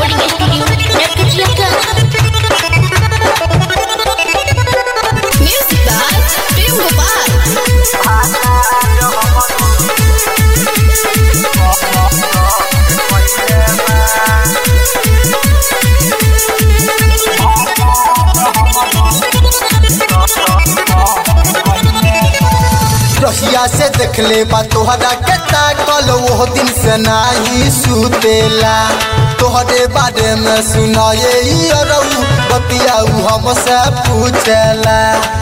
recording studio, Narcotica. Music by Prem Gopal. रहिया से देखले बा तोहरा के ताकल वो दिन से नाही सुतेला तोहरे बारे में सुनाए ई अरऊ बतियाऊ हमसे पूछेला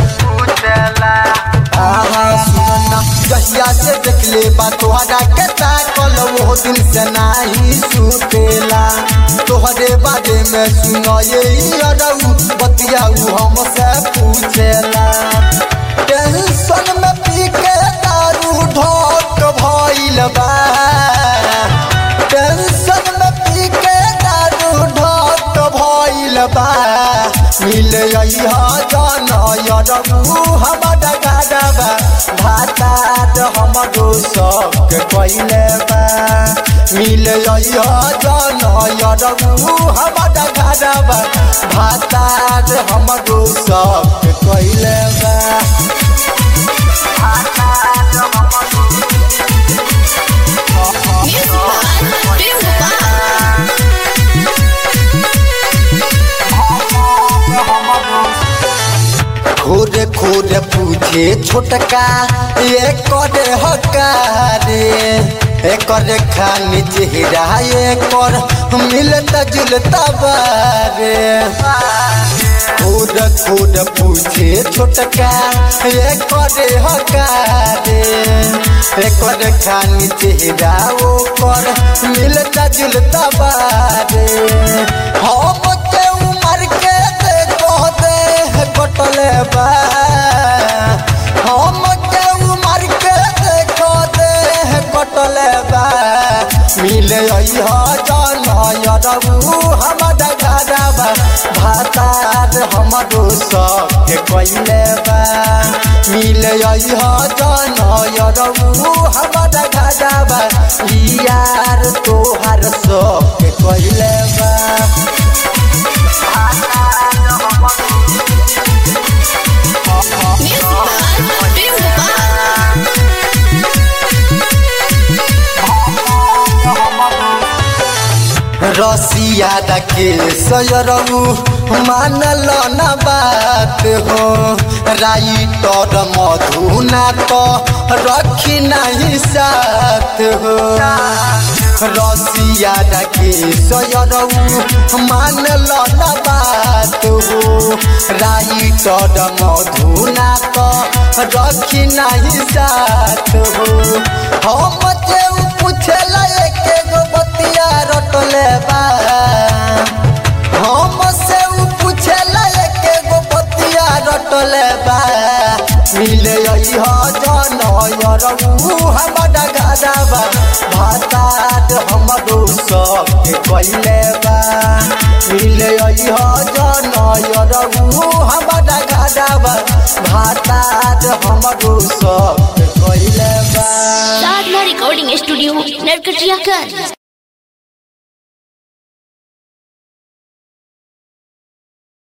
आहा सुनना रहिया से देखले बा तोहरा के ताकल वो दिन से नाही सुतेला तोहरे बारे में सुनाए ई अरऊ बतियाऊ हमसे पूछेला टेंशन में पी के दारू ढोक भइल बा टेंशन में पी के दारू ढोक भइल बा मिले अइहा जन यरबू हमर गाडबा भातार हमरो सब कइले बा मिले अइहा जन यरबू हमर गाडबा भातार हमरो सब कइले बा Music by Prem Gopal. खोरे खोरे पूछे छोटका ये करे हकारे एकर खानी चेहरा एकर मिलता जुलता बारे खोर खोर पूछे छोटका ये करे हकारे एकर खानी चेहरा ओकर मिलता जुलता बारे हम के उमर के देखो दे कटले बा हम के उमर के देखो दे कटले बा मिले अइहा जन यरबू हमर घरबा भातार हमरो सब कइले बा मिले अइहा जन यरबू हमर घरबा यार तोहार सब कइले बा Music by Prem Gopal. रसिया के सयरऊ मानल न बात हो राइटर मधुना तो रखी नहीं साथ हो रसिया के सयरऊ मानल न बात हो राइटर मधुना तो रखी नहीं साथ हो हम जे पूछला एक गो बतिया रटले बा हम से उ पूछला एक गो बतिया रटले बा मिले अइहा जन यरऊ हमर गाडबा भातात हमरो सब कइले बा मिले अइहा जन यरऊ हमर गाडबा भातात हमरो सब कइले बा Sadhna Recording Studio, Narcotica.